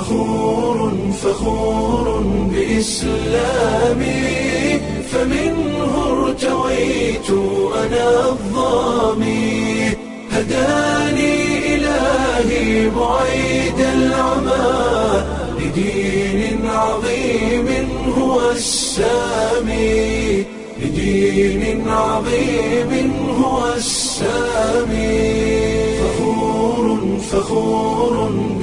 فخور فخور بإسلامي فمنه ارتويت أنا الظامي هداني إلهي بعيد العمى لدين عظيم هو السامي لدين عظيم هو السامي فخور فخور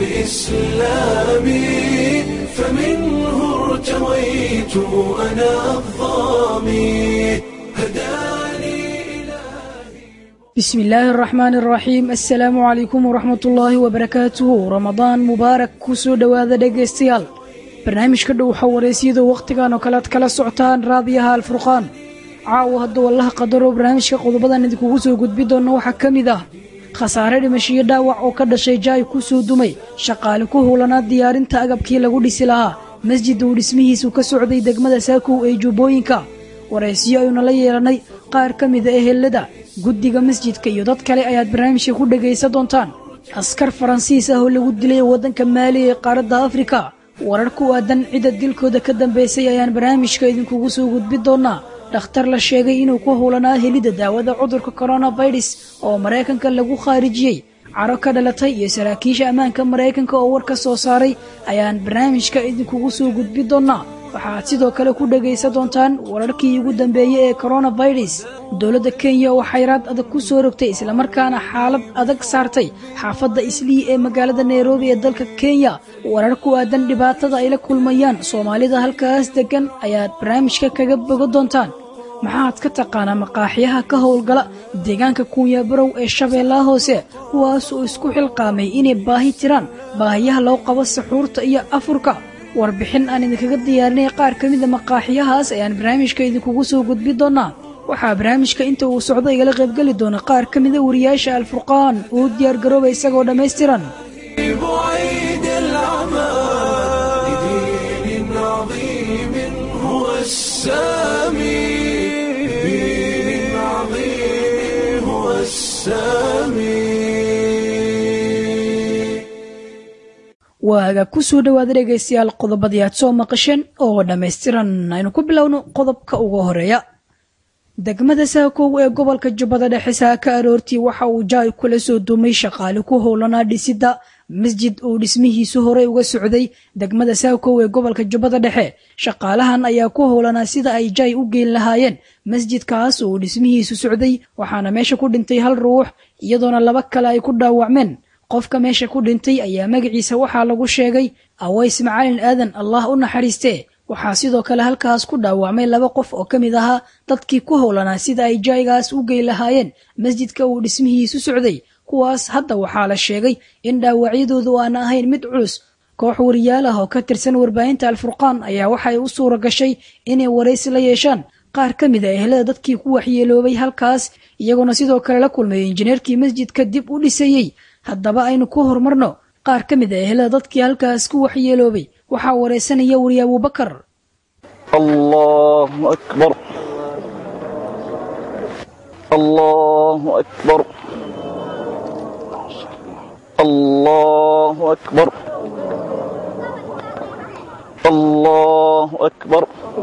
بإسلامي فمنه ارتويت أنا الظامي هداني bismi illaahi araxmaan araxiim assalaamu calaykum waraxmat ullaahi wabarakaatuhu ramadaan mubaarak ku soo dhowaada dhegaystayaal barnaamijka dhow waxaa wareysiyada wakhtigan oo kale ad kala socotaan raadiyaha alfurqaan caawa hadduu allaha qadaro barnaamijka qodobadan idinkugu soo gudbi doonna waxaa ka mid ah khasaare dhimashiyo dhaawac oo ka dhashay jaay ku soo dumay shaqaale ku howlanaa diyaarinta agabkii lagu dhisi lahaa masjid uu dhismihiisu ka socday degmada saakow ee jubbooyinka waraysiyo ayuuna la yeelanay qaar ka mida ehelada guddiga masjidka iyo dad kale ayaad barnaamijka ku dhegaysan doontaan askar faransiis ah oo lagu dilay waddanka maali ee qaaradda afrika warar ku aadan cidda dilkooda ka dambaysay ayaan barnaamijka idinkugu soo gudbi doonaa dhakhtar la sheegay inuu ku howlanaa helidda daawada cudurka coronavirus oo maraykanka lagu khaarijiyey caro ka dhalatay iyo saraakiisha ammaanka maraykanka oo war ka soo saaray ayaan barnaamijka idinkugu soo gudbi doonaa waxaad sidoo kale ku dhegaysan doontaan wararkii ugu dambeeyey ee coronavirus dowladda kenya oo xayraad adag ku soo rogtay islamarkaana xaalad adag saartay xaafadda islii ee magaalada nairobi ee dalka kenya warar ku aadan dhibaatada ay la kulmayaan soomaalida halkaas deggan ayaad barnaamijka kaga bogo doontaan maxaad ka taqaanaa maqaaxiyaha ka howlgala deegaanka kuunyabarow ee shabeellaha hoose kuwaas oo isku xilqaamay inay baahi tiraan baahiyaha loo qabo saxuurta iyo afurka warbixin aan idinkaga diyaarinay qaar ka mida maqaaxiyahaas ayaan barnaamijka idinkugu soo gudbi doonaa waxaa barnaamijka inta uu socdo igala qaybgeli doona qaar ka mida wariyaasha alfurqaan uu diyaargarooba isagoo dhammaystiran بعيد العمى لدين عظيم هو السامي لدين عظيم هو السامي waaga ku soo dhowaada dhegaystayaal qodobadii aad soo maqasheen oo dhammaystiran aynu ku bilowno qodobka ugu horeeya degmada saakow ee gobolka jubbada dhexe saaka aroortii waxa uu jaay kula soo dumay shaqaale ku howlanaa dhisidda masjid uu dhismihiisu horey uga socday degmada saakow ee gobolka jubbada dhexe shaqaalahan ayaa ku howlanaa sida ay jaay u geyn lahaayeen masjidkaas uu dhismihiisu socday waxaana meesha ku dhintay hal ruux iyadoona laba kale ay ku dhaawacmeen qofka meesha ku dhintay ayaa magaciisa waxaa lagu sheegay aways macalin aadan allah u naxariistee waxaa sidoo kale halkaas ku dhaawacmay laba qof oo ka mid ahaa dadkii ku howlanaa sida ay jaaygaas u gey lahaayeen masjidka uu dhismihiisu socday kuwaas hadda waxaa la sheegay in dhaawacyadoodu aana ahayn mid culus koox wariyaal ah oo ka tirsan warbaahinta alfurqaan ayaa waxay u suura gashay inay waraysi la yeeshaan qaar ka mid a ehelada dadkii ku waxyeeloobay halkaas iyagoona sidoo kale la kulmay injineerkii masjidka dib u dhisayey haddaba aynu ku horumarno qaar ka mid a ehelada dadkii halkaas ku waxyeeloobay waxaa waraysanaya wariye abuubakar الله أكبر الله أكبر الله أكبر الله أكبر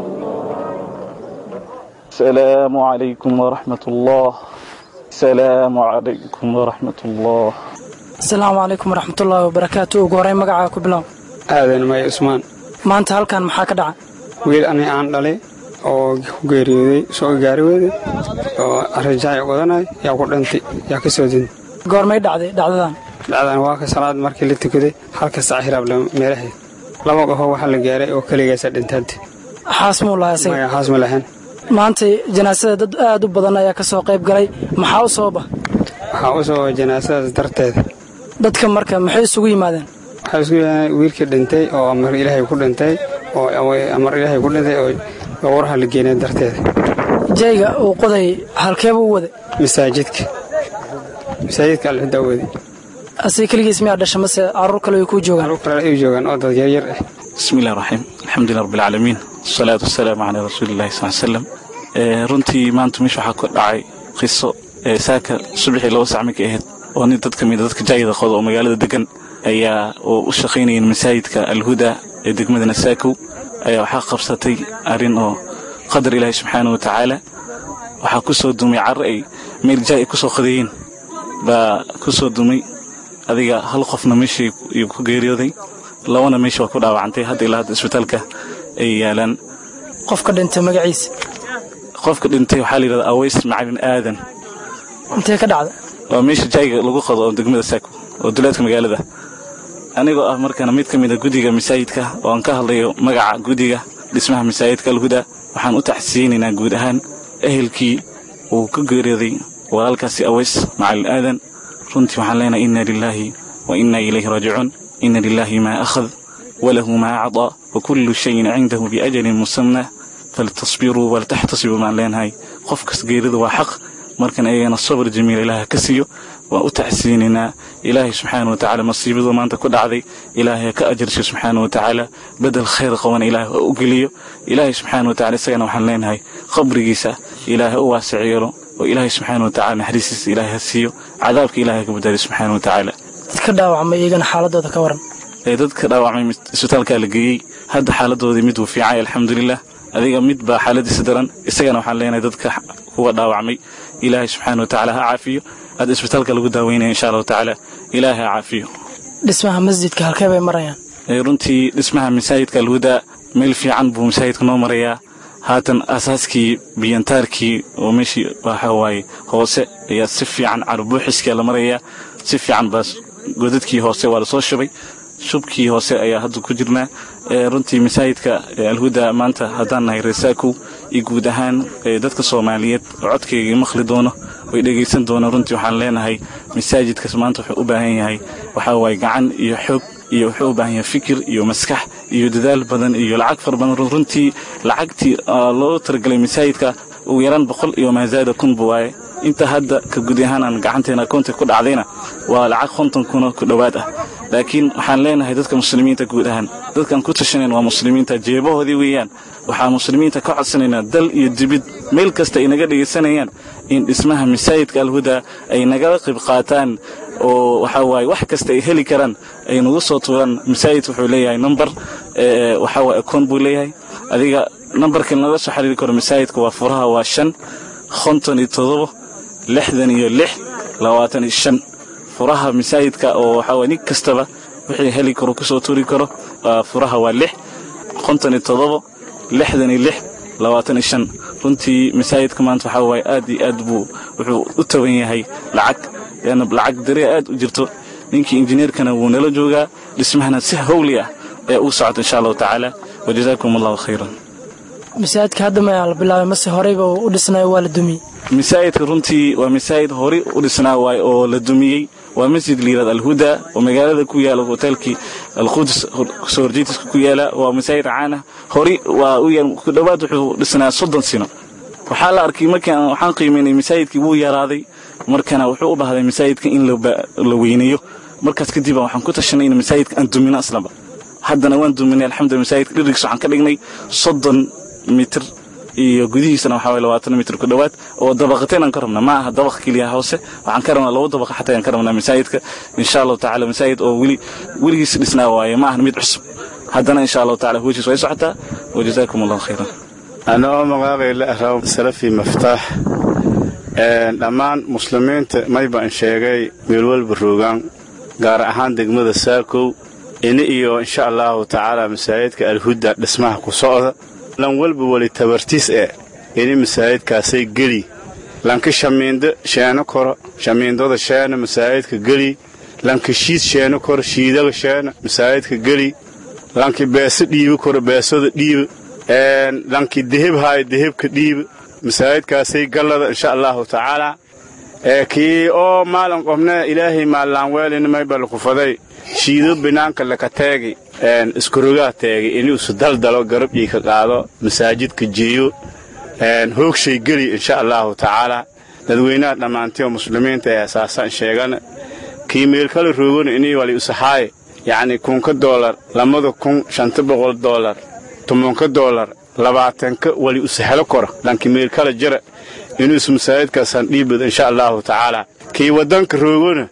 السلام عليكم ورحمة الله السلام عليكم ورحمة الله asalaamu calaykum waraxmatullaahi wabarakaatu ugu horey magacaa ku bilow aadan maya cusmaan maanta halkan maxaa ka dhaca wiil ani aan dhalay oo ku geeriyooday soo gaari weyday oo rajaay wadanay yaa ku dhintay yaa ka soo dintay goormay dhacday dhacdadan dhacdan waa ka salaad markii la tukaday halka sac hiraable meelaheed laba qofoo waxaa la gaaray oo keligaasa dhintaante xaas muu lahaa isaga maya haas ma lahayn maanta janaasada dad aad u badan ayaa ka soo qayb galay maxaa u sababa waxaa u soo janaasadaas darteeda dadka marka maxay isugu yimaadeen waxaa isku yahay wiilkii dhintay oo amar ilaahay ku dhintay oo amar ilaahay ku dhintay oo gowraha la geenay darteeda jayga uu qoday halkeeba u waday masaajidka masaajidka alxudaa wadi asiga keligiis miyaa dhasha mase carruur kale way kuu joogaan carruur kale ay joogaan oo dad yaryar ah bismi illahi raxiim alxamdulilah rabbilcaalamiin wasalaatu wasalaamu calaa rasuulillahi sal slam runtii maanta meesha waxaa ka dhacay qiso saaka subaxii laba sac markay ahayd oo nin dad ka mida dadka jaayida qoda oo magaalada degan ayaa oo u shaqaynayeen masaajidka alhuda ee degmada nasaakow ayaa waxaa qabsatay arrin oo qadar ilaahi subxaana wa tacaala waxaa ku soo dumay carre ay meel jaa ay ku soo qadeeyeen baa ku soo dumay adiga hal qofna meeshii ayuu ku geeriyooday labana meesha waa ku dhaawacantay hadda ilaa hadda isbitaalka ay yaalaan qofka dhintay magaciisa qofka dhintay waxaa la yidhahdaa aways macalin aadan intee ka dhacda waa meesha jaayiga lagu qado oo degmada saako oo duleedka magaalada anigoo ah markana mid ka mid a guddiga masaajidka oo aan ka hadlayo magaca guddiga dhismaha masaajidka alhuda waxaan u taxsiyeynaynaa guud ahaan ehelkii uu ka geeriyooday walaalkaasi aways macalin aadan runtii waxaan leenahay inna lilaahi wa inna ilayhi raajicuun inna lilaahi maa akhad walahu maa acdaa wa kullu shayin cindahu biajalin musamna faltasbiruu waltaxtasibuu baan leenahay qof kas geeridu waa xaq markan ayagana sabr jamiil ilaaha ka siiyo waan u taxsiinaynaa ilaahay subxaana wa tacaala masiibadu maanta ku dhacday ilaahay ha ka ajarsho subxaana wa tacaala bedel khayr qabana ilaahay ha u geliyo ilaahay subxaana wa tacala isagana waxaan leenahay qabrigiisa ilaahay u waasic yeelo oo ilaahay subxaana wa tacala naxariistiisa ilaahay ha siiyo cadaabka ilaahay ka badbaadiyo subxaana wa tacaala dadka dhaawacmay iyagana xaaladooda ka waran ee dadka dhaawacmay isbitaalkaa la geeyey hadda xaaladoodii mid wuu fiicay alxamdulilah adiga mid baa xaaladiisa daran isagana waxaan leenahay dadka kuwa dhaawacmay ilaahay subxaana wa tacaala ha caafiyo hadda isbitaalka lagu daaweynaya insha allahu tacaala ilaahay ha caafiyo dhismaha masjidka halkee bay marayaan ee runtii dhismaha masaajidka alhuda meel fiican buu masaajidka noo marayaa haatan asaaskii biyantaarkii oo meeshii waxa waaye hoose ayaa si fiican carbuuxiskaa la marayaa si fiican baa godadkii hoose waa lasoo shubay shubkii hoose ayaa hadda ku jirnaa runtii masaajidka alhuda maanta haddaan nahay reesaakow iyo guud ahaan dadka soomaaliyeed oo codkayga maqli doono way dhegaysan doonaan runtii waxaan leenahay masaajidkaas maanta wuxuu u baahan yahay waxaa waaye gacan iyo xoog iyo wuxuu u baahan yahay fikir iyo maskax iyo dadaal badan iyo lacag fara badan runtii lacagtii loo talagelay masaajidka ugu yaraan boqol iyo maazaada kunba waaye inta hadda ka gudi ahaan aan gacanteena akoonta ku dhacdayna waa lacag konton kuna ku dhowaad ah laakiin waxaan leenahay dadka muslimiinta guud ahaan dadkaan ku tashanayn waa muslimiinta jeebahoodii weeyaan waxaan muslimiinta ka codsanaynaa dal iyo dibid meel kasta ay naga dhegaysanayaan in dhismaha masaajidka alhuda ay nagala qayb qaataan oo waxaa waaye wax kasta ay heli karaan ay nagu soo tuuraan masaajid wuxuu leeyahay number waxaa waaye akoon buu leeyahay adiga nambarka naga soo xiriiri karo masaajidka waa furaha waa shan konton iyo todobo lixdan iyo lix labaatan iyo shan furaha masaajidka oo waxaa waye nin kastaba wixii heli karo kusoo tuuri karo furaha waa lix konton iyo todobo lixdan iyo lix labaatan iyo shan runtii masaajidka maanta waxaa waaye aad iyo aad buu wuxuu u taban yahay lacag leanna lacag daree aad u jirto ninkii injineerkana wuu nala joogaa dhismahana si hawli ah ee uu socota insha allahu tacaala wajazaakum allahu khayran masaajidka hadda mayaa la bilaabay mase horeyba u dhisnayo waa la dumiyey masaajidka runtii waa masaajid hore u dhisnaa waay oo la dumiyey waa masjid liirad alhuda oo magaalada ku yaala hoteelkii alqudus soo horjeedkiisa ku yaala waa masaajid caana hore waa u yaal ku dhowaad wuxuu dhisnaa soddon sino waxaa la arkay markaan waxaan qiimaynay masaajidkii wuu yaraaday markana wuxuu u baahday masaajidka in la weyneeyo markaas kadib waxaan ku tashanay in masaajidka aan dumino aslaba haddana waan duminay alxamdulillah masaajidka dhirigis waxaan ka dhignay soddon mitir iyo gudihiisana waxaa waye labaatan mitir ku dhowaad oo dabaqateen aan ka rabna ma aha dabaq keliya hoose waxaan ka rabnaa laba dabaqa xataa aan ka rabnaa masaajidka insha allahu tacaala masaajid oo weli weligiis dhisnaa waaye ma ahan mid cusub haddana insha allahu tacaala hoojiis way socotaa wajazaakum allahu khayran ana oo magaaqayla araw salafi maftaax dhammaan muslimiinta maybaan sheegay meelwalba roogaan gaar ahaan degmada saakow ini iyo insha allahu tacaala masaajidka alhuda dhismaha ku socda lan walba weli tabartiis e ini masaajidkaasay geli lanka shamiindo sheeno koro shamiindada sheena masaajidka geli lanka shiid sheeno koro shiidaga sheena masaajidka geli lanki beeso dhiibi koro beesada dhiiba lanki deheb haayo dehebka dhiiba masaajidkaasay gallada insha allahu tacaala kii oo maalin qobne ilaahay maallaan weelina maybal kufaday shiido binaanka laka teegi iskurogaa teegi inuusu daldalo garabdhii ka qaado masaajidka jeeyo hoogshay geli insha allahu tacaala dadweynaha dhammaantiyo muslimiinta ee asaasaan sheegana kii meelkala roogana inii wali usaxaaye yacni kunka doolar lamada kun shanta boqol doolar tobanka doolar labaatanka wali usahelo kora lanki meelkala jara inuusu masaajidkaasaan dhiibad insha allahu tacaala kii waddanka roogona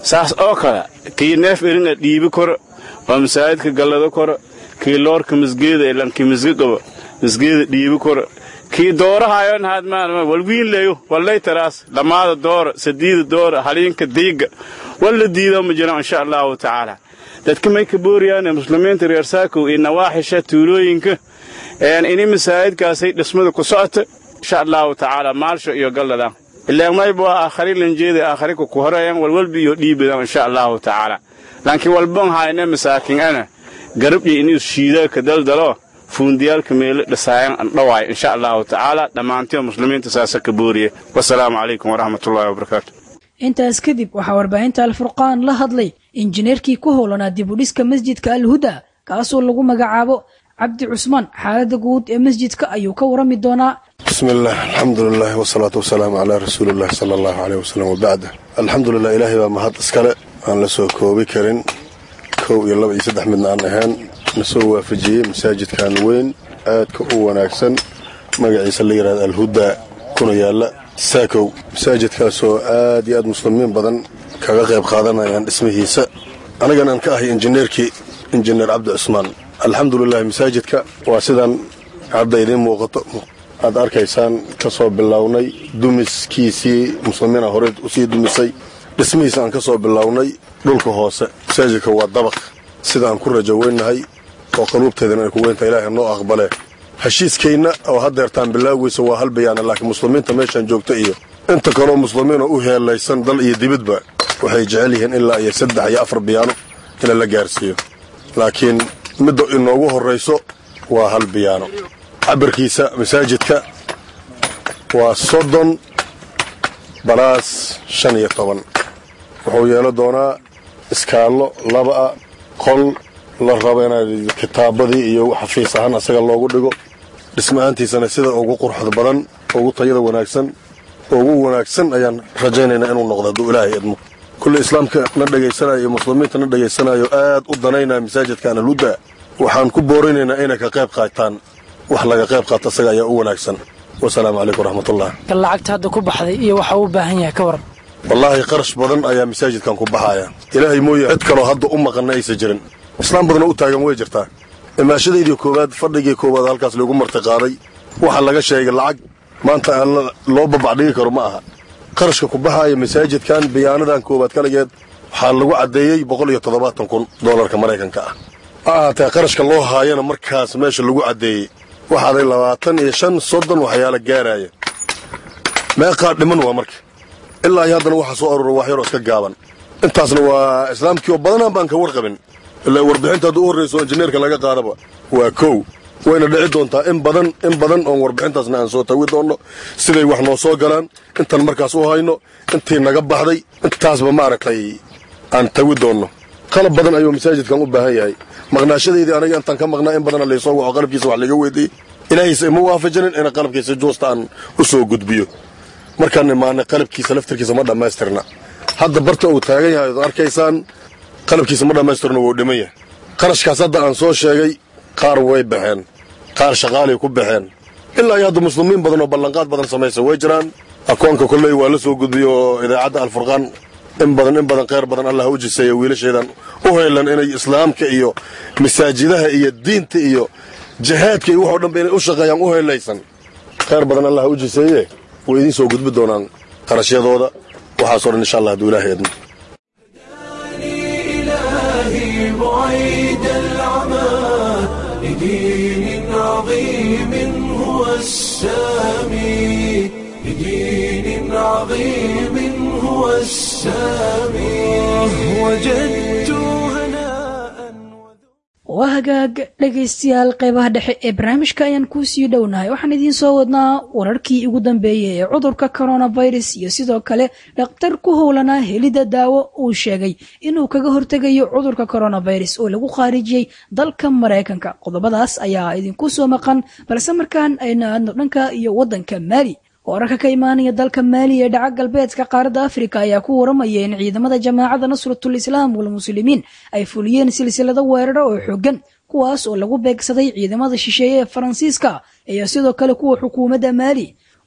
saas oo kale kii neef eringa dhiibi koro oo masaajidka gallado koro kii loorka masgeeda ilankii masge qabo masgeeda dhiibi koro kii doorahayon haad maalma walwiinleyo wallay taraas dhammaada doora sadiida doora haliinka diiga walla diido ma jiro insha allahu tacaala dadka may ka booriyaan muslimiinta reer saakow iyo nawaaxisha tuulooyinka ini masaajidkaasay dhismada ku socota insha allahu tacaala maalsho iyo gallada ilaan mayba waa aakhari lanjeeda aakharika ku horeeyan walwalba iyo dhiibadan insha allahu tacaala laakiin walban hayna masaakin ana garabdhi inuu shiida ka daldalo fuundiyaalka meelo dhisaayan andhawaay insha allahu tacaala dhammaantiyo muslimiinta saasa ka booriye wasalaamu calaykum waraxmatullahi wabarakaatu intaas kadib waxaa warbaahinta alfurqaan la hadlay injineerkii ku howlanaa dibudhiska masjidka alhuda kaasoo lagu magacaabo cabdi cusmaan xaaladda guud ee masjidka ayuu ka warami doonaa بسم الله الحمد لله والصلاة والسلام على رسول الله صلى الله عليه وسلم وبعد الحمد لله إلهي بقى مهد اسكالة aan la soo koobi karin kow iyo laba iyo saddex midna aan ahayn na soo waafajiyey masaajidkan weyn aadka u wanaagsan magaciisa la yidhahda alhuda kuna yaalla saakow masaajidkaasoo aad iyo aad muslimiin badan kaga qayb qaadanayaan dhismihiisa anigana aan ka ahay injineerkii injineer cabdi cusmaan alxamdulilahi masaajidka waa sidaan hadda idiin muuqato aad arkaysaan ka soo bilownay dumiskiisii muslimiina hore usii dumisay dhismihiisa aan ka soo bilownay dhulka hoose masaajidka waa dabaq sida aan ku rajo weynnahay oo qaluubteedana ay ku weyntahay ilaahay noo aqbale heshiiskaynna oo haddeertaan bilaawgiisa waa hal bayaana laakiin muslimiinta meeshaan joogta iyo inta kaloo muslimiinoo u heelaysan dal iyo dibidba waxay jecel yihiin ilaa iyo saddex iyo afar biyaano ina la gaarsiiyo laakiin midda inoogu horrayso waa hal biyaano cabirkiisa masaajidka waa soddon balaas shan iyo toban wuxuu yeelo doonaa iskaallo laba-a qol la rabo inaad kitaabadii iyo xafiis ahaan asaga loogu dhigo dhisma-aantiisana sida ugu quruxda badan ugu tayada wanaagsan ugu wanaagsan ayaan rajaynaynaa inuu noqdo hadduu ilaahay idmo kulli islaamka na dhegaysanayo iyo muslimiinta na dhegaysanayo aad u danaynaya masaajidkan alhuda waxaan ku boorinaynaa inay ka qayb qaataan wax laga qayb qaato asaga ayaa u wanaagsan wasalaamu calaykum waraxmatullah kan lacagta hadda ku baxday iyo waxa uu u baahan yahay ka waran wallaahi qarash badan ayaa masaajidkan ku baxaya ilaahay mooye cid kaloo hadda u maqanna aysa jirin islaam badanoo u taagan way jirtaa imaashadaydii koowaad fadhigii koowaad halkaas lagu martiqaaday waxa laga sheegay lacag maanta aan loo babacdhigi karo ma aha qarashka ku baxaaya masaajidkan biyaanadan koowaad kaligeed waxaa lagu caddeeyey boqol iyo toddobaatan kun doolarka maraykanka ah ha ahaatee qarashka loo haayana markaas meesha lagu caddeeyey waxaaday labaatan iyo shan soddon waxyaala gaaraya meeqaa dhiman waa marka ilaa iyo haddana waxaa soo aruura wax yaroo iska gaaban intaasna waa islaamkii oo badanaan baan ka warqabin ilaa warbixinta hadduu u horrayso injineerka laga qaadaba waa kow wayna dhici doontaa in badan in badan oon warbixintaasna aan soo tawi doonno siday wax noo soo galaan intaan markaas u hayno intii naga baxday intaasba maaragtay aan tawi doonno qalab badan ayuu masaajidkan u baahan yahay maqnaashadaydii aniga intaan ka maqnaa in badana laysoo waco qalabkiisa wax laga weydiiyey ilaahaysa ima waafajinin ina qalabkiisa juusta aan u soo gudbiyo markaan imaanay qalabkiisa laftirkiisa ma dhammaystirna hadda barta uu taagan yahay ad arkaysaan qalabkiisa ma dhammaystirna wuu dhiman yahay qarashkaas hadda aan soo sheegay qaar way baxeen qaar shaqaalay ku baxeen ilaa iyo hadda muslimiin badan oo ballanqaad badan samaysa way jiraan akoonka kolley waa la soo gudbiyo oo idaacadda alfurqaan in badan in badan kheyr badan allah u jiseeya wiilashaydan u heelan inay islaamka iyo masaajidaha iyo diinta iyo jihaadka iyo waxoo dhanba inay u shaqeeyaan u heelaysan kheyr badan allah u jiseeye way idiin soo gudbi doonaan qarashyadooda waxaasoo dhan insha allah hadduu ilaahay idmo إلهي بعيد العمى لدين عظيم هو السامي لدين عظيم هو السامي وجدت هناء waa hagaag dhegaystayaal qaybaha dhexe ee barnaamijka ayaan kuu sii dhownahay waxaan idiin soo wadnaa wararkii ugu dambeeyey ee cudurka coronavirus iyo sidoo kale dhakhtar ku howlanaa helidda daawo uu sheegay inuu kaga hortegayo cudurka coronavirus oo lagu khaarijiyey dalka maraykanka qodobadaas ayaa idinku soo maqan balse markaan ayna aadno dhanka iyo waddanka maali wararka ka imaanaya dalka maali ee dhaca galbeedka qaaradda afrika ayaa ku waramaya in ciidamada jamaacadda nasratul islaam walmuslimiin ay fuliyeen silsilado weeraro oo xooggan kuwaas oo lagu beegsaday ciidamada shisheeye ee faransiiska iyo sidoo kale kuwa xukuumadda maali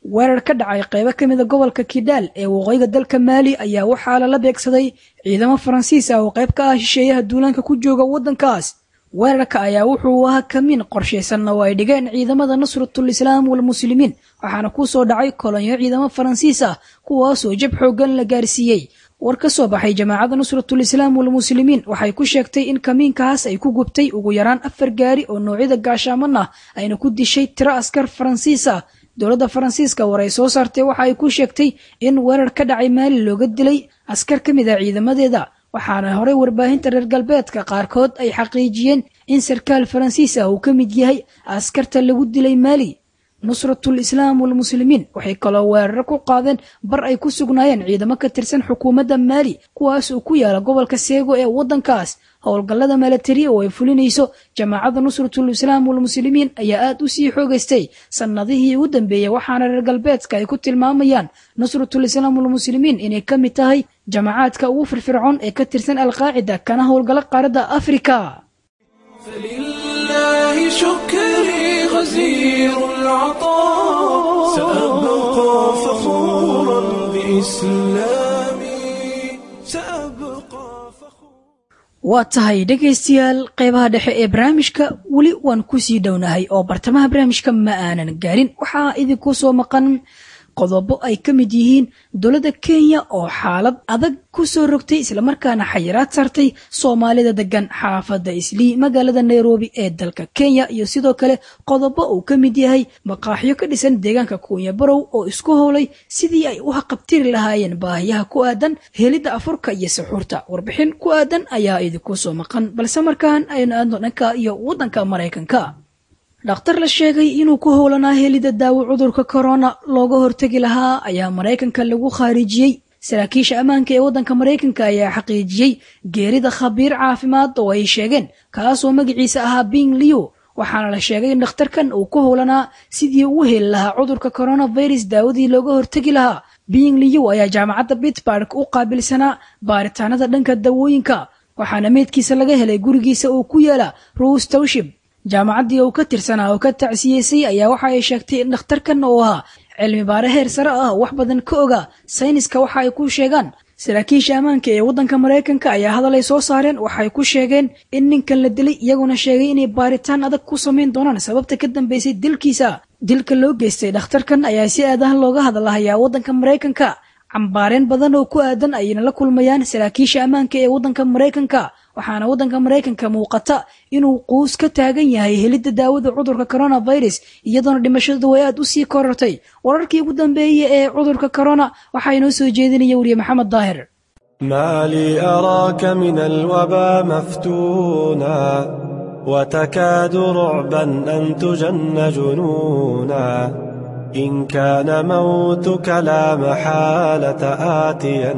weerar ka dhacay qaybo ka mida gobolka kidhaal ee waqooyiga dalka maali ayaa waxaa lala beegsaday ciidamo faransiis ah oo qayb ka ah shisheeyaha duulaanka ku jooga waddankaas weerarka ayaa wuxuu ahaa kamiin qorshaysanna oo ay dhigeen ciidamada nusratul islaam walmuslimiin waxaana ku soo dhacay kolonyo ciidamo faransiis ah kuwaasoo jab xooggan la gaarsiiyey war ka soo baxay jamaacadda nusratul islaam walmuslimiin waxay ku sheegtay in kamiinkaas ay ku gubtay ugu yaraan afar gaari oo noocyada gaashaaman ah ayna ku dishay tiro askar faransiis ah dowladda faransiiska war ay soo saartay waxa ay ku sheegtay in weerar ka dhacay maali looga dilay askar ka mid ah ciidamadeeda waxaana horey warbaahinta reer galbeedka qaarkood ay xaqiijiyeen in sarkaal faransiis ah uu ka mid yahay askarta lagu dilay maali nusratul islaam walmuslimiin waxay kaloo weeraro ku qaadeen bar ay ku sugnaayeen ciidamo ka tirsan xukuumadda maali kuwaas oo ku yaala gobolka seego ee waddankaas howlgallada milatari oo ay fulinayso jamaacadda nusratul islaam walmuslimiin ayaa aad u sii xoogaystay sannadihii ugu dambeeyey waxaana reer galbeedka ay ku tilmaamayaan nusratul islaam walmuslimiin inay ka mid tahay jamacaadka ugu firfircoon ee ka tirsan alqaacida kana howlgala qaaradda afrika فلله شكري غزير العطاء سأبقى فخورا بإسلامي سأبقى فخورا waa tahay dhegaystayaal qeybaha dhexe ee barnaamijka weli waan kusii dhownahay oo bartamaha barnaamijka ma aanan gaarin waxaa idinku soo maqan qodobo ay ka mid yihiin dowladda kenya oo xaalad adag ku soo rogtay islamarkaana xayiraad saartay soomaalida degan xaafadda islii magaalada nairobi ee dalka kenya iyo sidoo kale qodobo uu ka mid yahay maqaaxyo ka dhisan deegaanka kuunya barow oo isku howlay sidii ay u haqabtiri lahaayeen baahiyaha ku aadan helidda afurka iyo suxuurta warbixin ku aadan ayaa idinku soo maqan balse markaan aynu aadno dhanka iyo waddanka maraykanka dhakhtar la sheegay inuu ku howlanaa helidda daawo cudurka korona looga hortegi lahaa ayaa maraykanka lagu khaarijiyey saraakiisha ammaanka ee waddanka maraykanka ayaa xaqiijiyey geerida khabiir caafimaad oo ay sheegeen kaasoo magaciisa ahaa bing liu waxaana la sheegay in dhakhtarkan uu ku howlanaa sidii uu heli lahaa cudurka coronavirus daawadii looga hortegi lahaa bing liu ayaa jaamacadda pittsburg u qaabilsanaa baaritaanada dhanka dawooyinka waxaana meydkiisa laga helay gurigiisa oo ku yaala rose towship jaamacaddii uu ka tirsanaa oo ka tacsiyeysay ayaa waxa ay sheegtay in dhakhtarkan oo ahaa cilmi baare heer sare ah wax badan ka oga sayniska waxa ay ku sheegaan saraakiisha ammaanka ee waddanka maraykanka ayaa hadal ay soo saareen waxay ku sheegeen in ninkan la dilay iyaguna sheegay inay baaritaan adag ku samayn doonaan sababta ka dambeysay dilkiisa dilka loo geystay dhakhtarkan ayaa si aadahan looga hadlahayaa waddanka maraykanka cambaareen badan oo ku aadan ayna la kulmayaan saraakiisha ammaanka ee waddanka maraykanka waxaana waddanka maraykanka muuqata inuu quus ka taagan yahay helidda daawada cudurka coronavirus iyadoona dhimashadu way aad u sii korortay wararkii ugu dambeeyey ee cudurka corona waxaa inoo soo jeedinaya weriye maxamed daahir ما لي أراك من الوبا مفتونا وتكاد رعبا أن تجن جنونا إن كان موتك لا محالة آتيا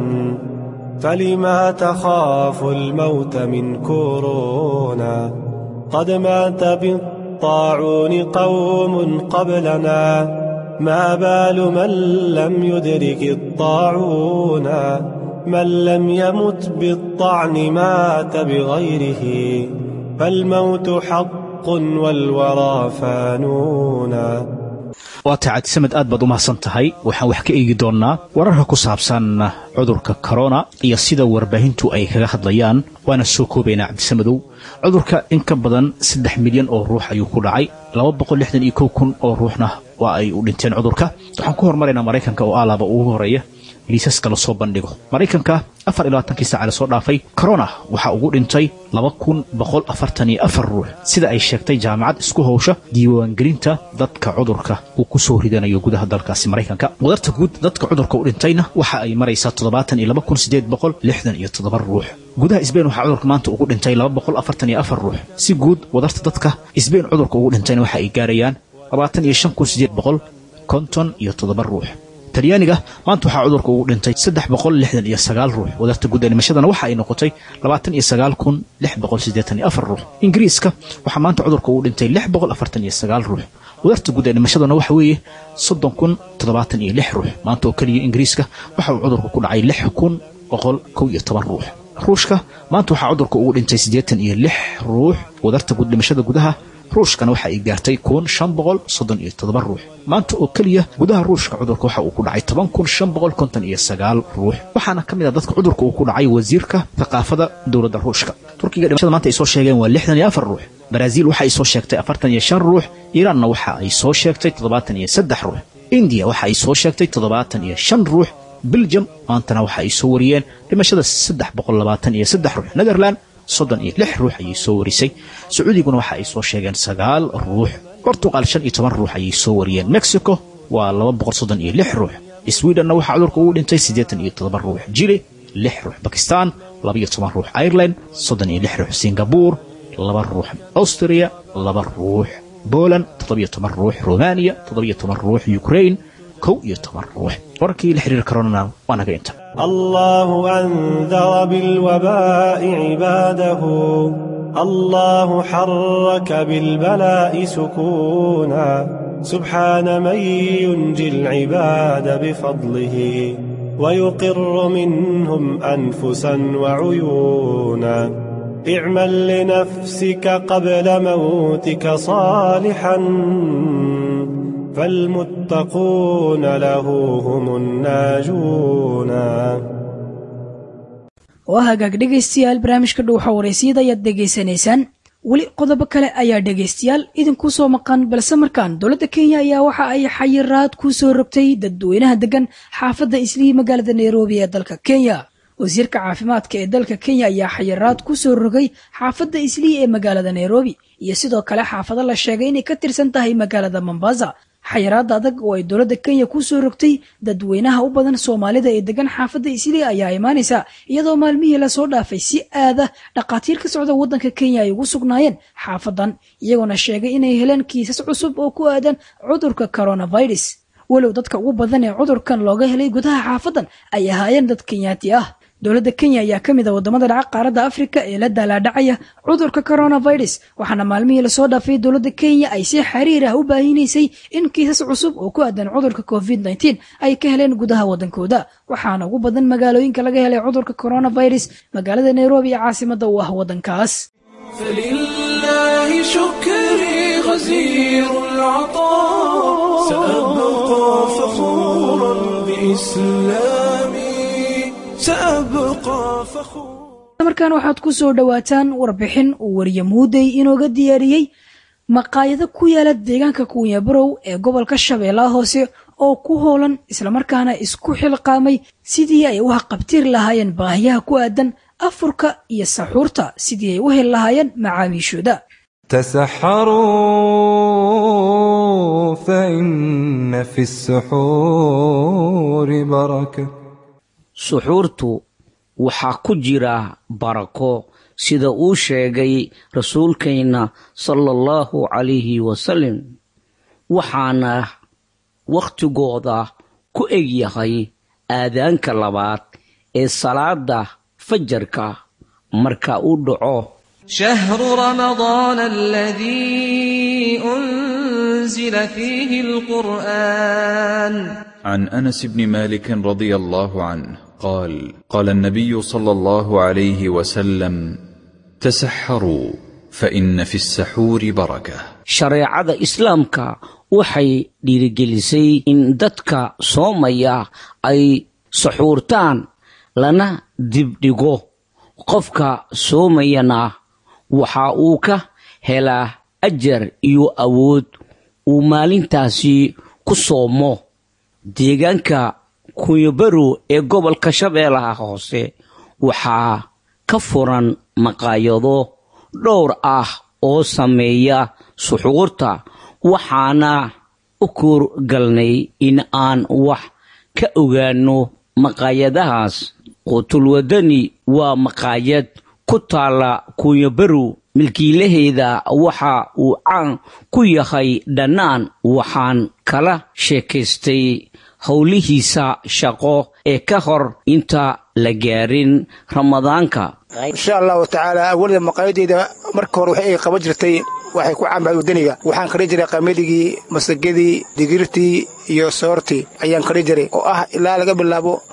فلما تخاف الموت من كورونا قد مات بالطاعون قوم قبلنا ما بال من لم يدرك الطاعون من لم يمت بالطعن مات بغيره فالموت حق والورى فانونا waa tahay cabdisamed aad baad u mahadsan tahay waxaan wax ka eegi doonnaa wararka ku saabsan cudurka korona iyo sida warbaahintu ay kaga hadlayaan waana soo koobaynaa cabdisamedow cudurka in ka badan saddex milyan oo ruux ayuu ku dhacay laba boqol lixdan iyo kow kun oo ruuxna waa ay u dhinteen cudurka waxaan ku hormaraynaa maraykanka oo alaaba ugu horeeya liisaska lasoo bandhigo maraykanka afar iyo labaatankii saaca lasoo dhaafay corona waxaa ugu dhintay laba kun boqol afartan iyo afar ruux sida ay sheegtay jaamacad isku howsha diiwaangelinta dadka cudurka uu ku soo ridanayo gudaha dalkaasi maraykanka wadarta guud dadka cudurka u dhintayna waxa ay maraysaa toddobaatan iyo laba kun siddeed boqol lixdan iyo toddoba ruux gudaha isbein waxaa cudurka maanta ugu dhintay laba boqol afartan iyo afar ruux si guud wadarta dadka isbein cudurka ugu dhintayna waxa ay gaarayaan labaatan iyo shan kun siddeed boqol konton iyo toddoba ruux talyaaniga maanta waxaa cudurka ugu dhintay saddex boqol lixdan iyo sagaal ruux wadarta guud ee dhimashadana waxa ay noqotay labaatan iyo sagaal kun lix boqol siddeetan iyo afar ruux ingiriiska waxaa maanta cudurka ugu dhintay lix boqol afartan iyo sagaal ruux wadarta guud ee dhimashadana waxa weeye soddon kun toddobaatan iyo lix ruux maanta oo keliya ingiriiska waxa uu cudurka ku dhacay lix kun boqol kow iyo toban ruux ruushka maanta waxaa cudurka ugu dhintay siddeetan iyo lix ruux wadarta guud dhimashada gudaha ruushkana waxa ay gaartay kun shan boqol soddon iyo toddoba ruux maanta oo keliya gudaha ruushka cudurka waxa uu ku dhacay toban kun shan boqol konton iyo sagaal ruux waxaana ka mid ah dadka cudurka uu ku dhacay wasiirka thaqaafada dowladda ruushka turkiga dhimashada maanta ay soo sheegeen waa lixdan iyo afar ruux baraaziil waxa ay soo sheegtay afartan iyo shan ruux iiraanna waxa ay soo sheegtay toddobaatan iyo saddex ruux indiya waxa ay soo sheegtay toddobaatan iyo shan ruux beljum maantana waxa ay soo wariyeen dhimashada saddex boqol labaatan iyo saddex ruux netherland soddon iyo lix ruux ayay soo warisay sacuudiguna waxa ay soo sheegeen sagaal ruux bortuqal shan iyo toban ruux ayay soo wariyeen mexico waa laba boqol soddon iyo lix ruux swedhenna waxaa cudurka ugu dhintay siddeetan iyo toddoba ruux jili lix ruux bakistan labaiyo toban ruux ireland soddon iyo lix ruux singabur laba ruux austria laba ruux boland toddobiyo toban ruux romaniya toddobiyo toban ruux ukrain kow iyo toban ruux wararkii la xiriir karoonana waa naga inta الله أنذر بالوباء عباده الله حرك بالبلاء سكونا سبحان من ينجي العباد بفضله ويقر منهم أنفسا وعيونا اعمل لنفسك قبل موتك صالحا فالمتقون له هم الناجون waa hagaag dhegaystayaal barnaamijka dhuuxa wareysiyada ayaad dhegaysanaysaan weli qodobo kale ayaa dhegaystayaal idinku soo maqan balse markaan dowladda kenya ayaa waxa ay xayiraad ku soo rogtay dadweynaha degan xaafadda islii magaalada nairobi ee dalka kenya wasiirka caafimaadka ee dalka kenya ayaa xayiraad ku soo rogay xaafadda islii ee magaalada nairobi iyo sidoo kale xaafado la sheegay inay ka tirsan tahay magaalada mombasa xayiraada adag oo ay dowladda kenya ku soo rogtay dadweynaha u badan soomaalida ee degan xaafadda islii ayaa imaanaysa iyadoo maalmihii lasoo dhaafay si aada dhakhaatiir ka socda waddanka kenya ay ugu sugnaayeen xaafadan iyagoona sheegay inay heleen kiisas cusub oo ku aadan cudurka coronavirus walow dadka ugu badan ee cudurkan looga helay gudaha xaafadan ay ahaayeen dad kenyaati ah dowladda kenya ayaa ka mid a wadamada dhaca qaaradda afrika ee la daalaadhacaya cudurka coronavirus waxaana maalmihii lasoo dhaafay dowladda kenya ay si xiriir ah u baahinaysay in kiisas cusub oo ku aadan cudurka covid nteen ay ka heleen gudaha waddankooda waxaana ugu badan magaalooyinka laga helay cudurka coronavirus magaalada nairobi ee caasimada u ah waddankaas فلله شكري غزير العطاء سأبقى فخورا بإسلامي سأبقى فخورا markan waxaad ku soo dhowaataan warbixin uu wariye muudey inooga diyaariyey maqaayado ku yaala deegaanka kuunyabarow ee gobolka shabeellaha hoose oo ku hoolan islamarkaana isku xilqaamay sidii ay u haqabtiri lahaayeen baahiyaha ku aadan afurka iyo saxuurta sidii ay u heli lahaayeen macaamiishooda تسحروا فإن في السحور بركة suxuurtu waxaa ku jira barako sida uu sheegay rasuulkeenna sala allahu calayhi wasalam waxaana wakhtigooda ku egyahay aadaanka labaad ee salaada fajarka marka uu dhaco شهر رمضان الذي أنزل فيه القرآن عن انس بن مالك رضي الله عنه قال قال النبي صلى الله عليه وسلم تسحروا فان في السحور بركه shareecada islaamka waxay dhiirigelisay in dadka soomaya ay suxuurtaan lana dibdhigo qofka soomayana waxa uu ka helaa ajar iyo awood uu maalintaasi ku soomo deegaanka kunyabarow ee gobolka shabeellaha hoose waxaa ka furan maqaayado dhowr ah oo sameeya suxuurta waxaana u kuurgalnay in aan wax ka ogaano maqaayadahaas qutulwadani waa maqaayad ku taalla kunyabarow milkiilaheeda waxa uu caan ku yahay dhannaan waxaan kala sheekaystay howlihiisa shaqo ee ka hor inta la gaarin ramadaanka insha allahu tacaala awalda maqaayadeyda marka hore waxay ay qaban jirtay waxay ku caanbahay wadaniga waxaan kari jiray qamadigii masagadii digirtii iyo soortii ayaan kari jiray oo ah ilaa laga bilaabo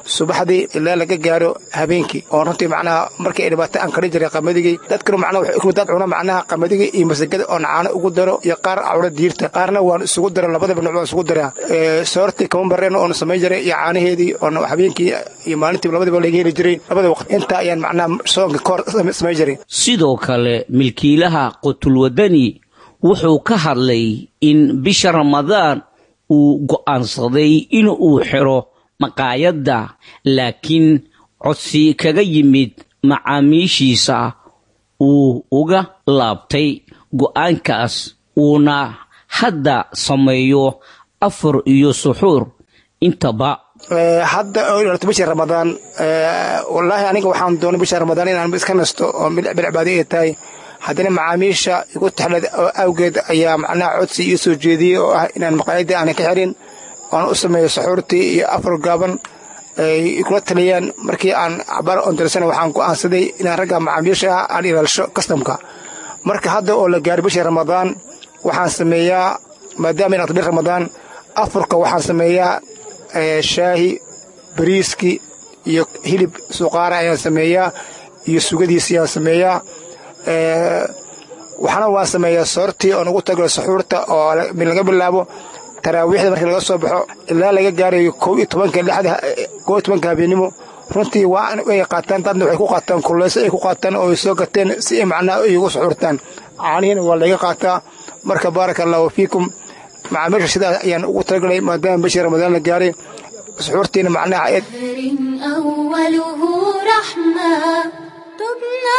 subaxdii ilaa laga gaaro habeenkii oo runtii macnaha markii ay dhibaato aan karin jiray qamadigii dadkanu macnaha waxay ku dad cuna macnaha qamadigii iyo masagada oon caano ugu daro iyo qaar cawra diirta qaarna waan isugu daro labadaba nooc waan isugu daraa soortii kama bareen oon samayn jiray iyo caanaheedii oon habeenkii iyo maalintii labadaba laga heli jiray labada waqti intaa ayaan macnaha soonka kahor samayn jiray sidoo kale milkiilaha qutulwadani wuxuu ka hadlay in bisha ramadaan uu go'aansaday in uu xiro maqaayadda laakiin codsi kaga yimid macaamiishiisa uu uga laabtay go'aankaas uuna hadda sameeyo afar iyo suxuur intaba hadda bisha ramadaan wallaahi aniga waxaan doonay bisha ramadaan inaan iska nasto oo bilcibaado ay tahay haddana macaamiisha igu taxlad oo awgeed ayaa macnaha codsi ii soo jeediyey oo ah inaan maqaayadda aanan ka xirin oan u sameeyo saxuurtii iyo afar gaaban ay kula taliyeen markii aan cabaar ondarsana waxaan go'aansaday inaan ragga macaamiisha ah aan ilaalisho kastamka marka hadda oo la gaaray bishii ramadaan waxaan sameeyaa maadaama inaan bil ramadaan afurka waxaan sameeyaa shaahi bariiski iyo hilib suqaara ayaan sameeyaa iyo sugadiisi ayaan sameeyaa waxaana waan sameeyaa soortii oon ugu tago saxuurta oo laga bilaabo taraawiixda markii laga soo baxo ilaa laga gaarayo kow iyo tobanka lixda kow iyo tobanka habeenimo runtii waa ay qaataan dadna waxay ku qaataan kuleyso ay ku qaataan oo ay soo gateen si ay macnaha ay ugu suxuurtaan caanihiina waa laga qaataa marka baaraka allahu fiikum macaamiisha sidaas ayaan ugu talagalay maadaama bishii ramadaan la gaaray suxuurtiina macnaha ayad أوله رحمة تبنى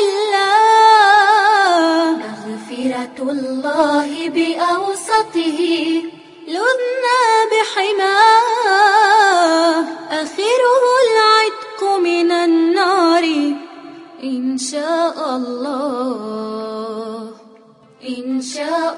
لله مغفرة الله بأوسطه لذنا بحماه آخره العتق من النار إن شاء الله إن شاء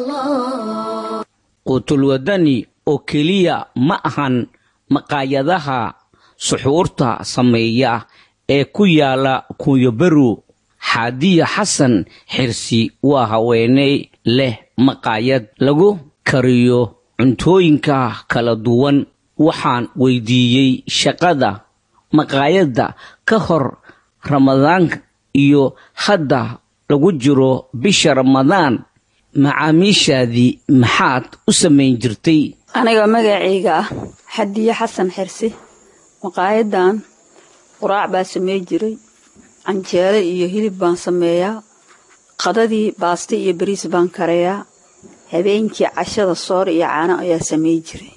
الله qutulwadani oo keliya ma ahan maqaayadaha suxuurta sameeya ee ku yaala kunyobaru xaadiya xasan xirsi waa haweeney leh maqaayad lagu kariyo cuntooyinka kala duwan waxaan weydiiyey shaqada maqaayadda ka hor ramadaanka iyo hadda lagu jiro bisha ramadaan macaamiishaadii maxaad u samayn jirtay aniga magacayga ah xadiye xasan xirsi maqaayadan quraac baa samey jiray canjeelo iyo hilib baan sameeyaa qadadii baaste iyo bariis baan karayaa habeenkii cashada soor iyo caano ayaa samey jiray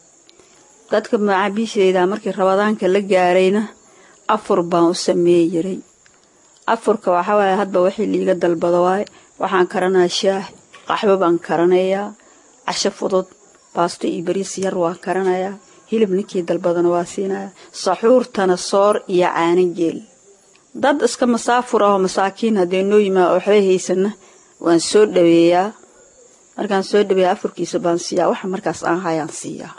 dadka macaamiishayda markii rabadaanka la gaarayna afur baan u sameey jiray afurka waxawaaye hadba wixii liiga dalbado waaye waxaan karanaa shaah qaxwo baan karanayaa casho fudud baasto iyo bariis yar waa karanayaa hilib ninkii dalbadana waa siinayaa saxuurtana soor iyo caano geel dad iska masaafur ahoo masaakiin haddee noo yimaa oo waxba haysana waan soo dhaweeyaa markaan soo dhaweeya afurkiisa baan siiyaa waxa markaas aan hayaan siiyaa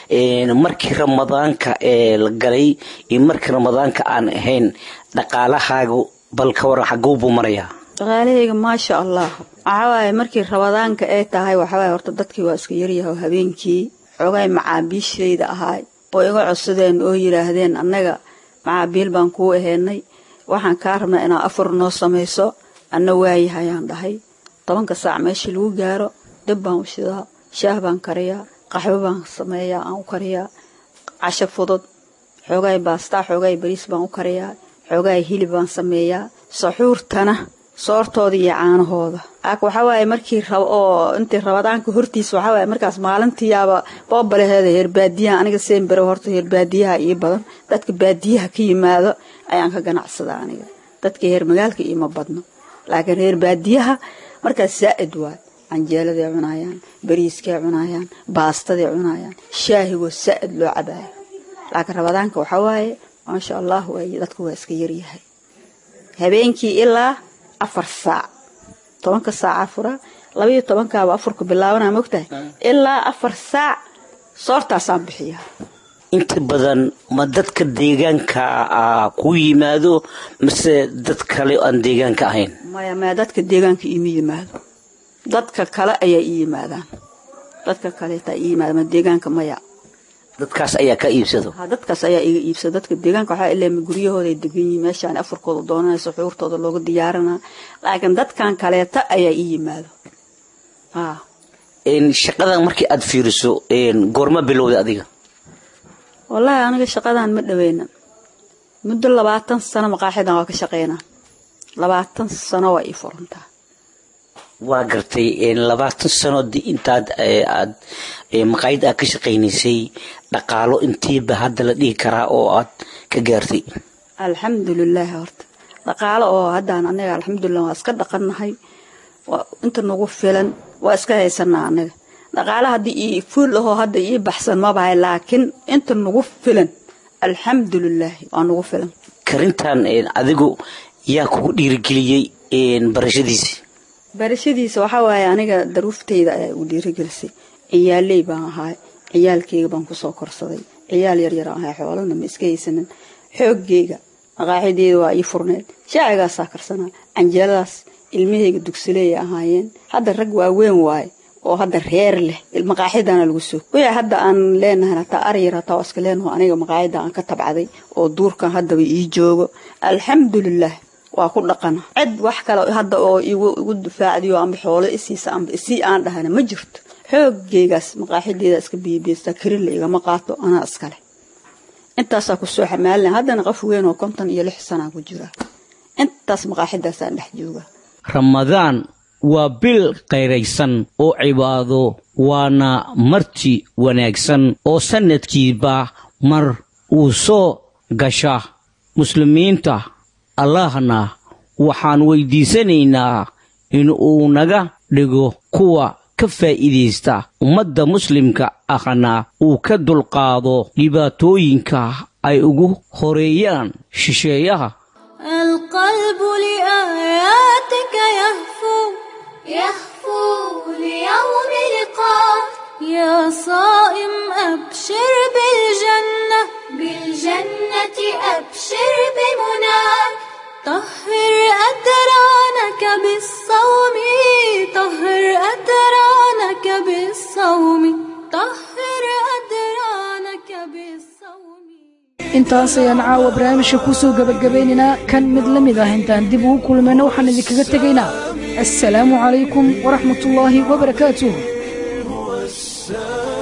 markii ramadaanka ee la galay iyo markii ramadaanka aan ahayn dhaqaalahaagu bal ka waran xaguu buu marayaa dhaqaalahayga maasha allah waxawaaye markii rabadaanka ay tahay waxawaaye horta dadkii waa iska yaryahay oo habeenkii xoogay macaabiishayda ahaay oo iga codsadeen oo yidhaahdeen annaga macaabiil baan kuu aheynay waxaan kaa rabnaa inaad afur noo samayso anna waayahayaan dhahay tobanka saac meeshii lagu gaaro dab baan u shidaa shaah baan kariyaa qaxwo baan sameeyaa aan u kariyaa casho fudud xoogaay baastaa xoogaay bariis baan u kariyaa xoogaay hilib baan sameeyaa saxuurtana soortooda iyo caanahooda aak waxawaaye markii oo intii rabadaanka hortiisa waxawaaye markaas maalintiiyaaba boobaleheeda heer baadiyaha aniga seen bere horta heer baadiyaha ii badan dadka baadiyaha ka yimaado ayaan ka ganacsadaa aniga dadka heer magaalka iima badno laakiin reer baadiyaha markaas saa'id waay canjeeladay cunayaan bariiskay cunayaan baastaday cunayaan shaahigoo saa'id loo cabaayo laakiin rabadaanka waxawaaye maasha allah waay dadku waa iska yaryahay habeenkii ilaa afar saac tobanka saaca fura labaiyo tobankaaba afurka bilaabanaa mogtahay ilaa afar saac soortaasaan bixiyaa inta badan ma dadka deegaanka a ku yimaado mase dad kale aan deegaanka ahayn maya maya dadka deegaanka iima yimaado dadka kale ayaa ii yimaadaan dadka kaleetaa ii yimaada ma deegaanka maya dadkaas ayaa ka iibsado ha dadkaas ayaa iga iibsada dadka deegaanka waxaa ilaa guryahooda ay degan yihiin meeshaan afarkooda doonanayso xuurtooda looga diyaarinaa laakiin dadkan kaleeta ayaa ii yimaado ha shaqadan markii aad fiiriso goorma bilowday adiga wallaahi aniga shaqadan ma dhaweyna muddo labaatan sano maqaaxidan waa ka shaqeynaa labaatan sano waa ii furantaa waa gartay labaatan sano intaad aad maqaayad aad ka shaqaynaysay dhaqaalo intiiba hadda la dhihi karaa oo aad ka gaartay alxamdulilaahi horta dhaqaalo oo haddaan anaga alxamdulilah waa iska dhaqannahay inta nagu filan waa iska haysanaa anaga dhaqaalo haddii ii fuul ahoo hadda ii baxsan mabahay laakiin inta nagu filan alxamdulilaahi waa nagu filan karintan adigu yaa kugu dhiirigeliyey barashadiisi barashadiisa waxaa waaye aniga daruuftayda ayaa igu dhiirigelisay ciyaaley baan ahaay ciyaalkeyga baan kusoo korsaday ciyaal yaryar ahay xoolana ma iska haysanin xooggeyga maqaaxideeda waa ii furneed shaacigaasaa karsanaa canjeeladaas ilmahayga dugsileey ahaayeen hadda rag waaweyn waaye oo hadda reer leh maqaaxidana lagu soo wixii hadda aan leenahay hataa aryar hataa waa iska leenaho aniga maqaaxida aan ka tabcaday oo duurkan haddaba ii joogo alxamdulilah waa ku dhaqana cid wax kale hadda oo igu difaacdiyo amba xoolo isiisa amba isii aan dhahana ma jirto xoogeygaas maqaaxideeda iska biibiystaa karinla igama qaato anaa iskale intaasaa kusoo xamaalina haddana qof weyn oo konton iyo lix sanaa ku jira intaas maqaaxidaasaan dhex jooga ramadaan waa bil qayraysan oo cibaado waana marti wanaagsan oo sannadkiiba mar uu soo gasha muslimiinta allahna waxaan weydiisanaynaa in uu naga dhigo kuwa ka faa'iidaysta ummadda muslimka ahna uu ka dulqaado dhibaatooyinka ay ugu horeeyaan shisheeyaha القلب لآياتك يهفو يهفو ليوم لقاء يا صائم أبشر بالجنة بالجنة أبشر بمنى طهر أدرانك بالصوم طهر أدرانك بالصوم طهر أدرانك بالصوم intaas ayaan caawa barnaamijka ku soo gebagabaynaynaa kan mid la mid ah intaan dib ugu kulmayna waxaan idinkaga tegaynaa assalaamu calaykum waraxmatullaahi wabarakaatuh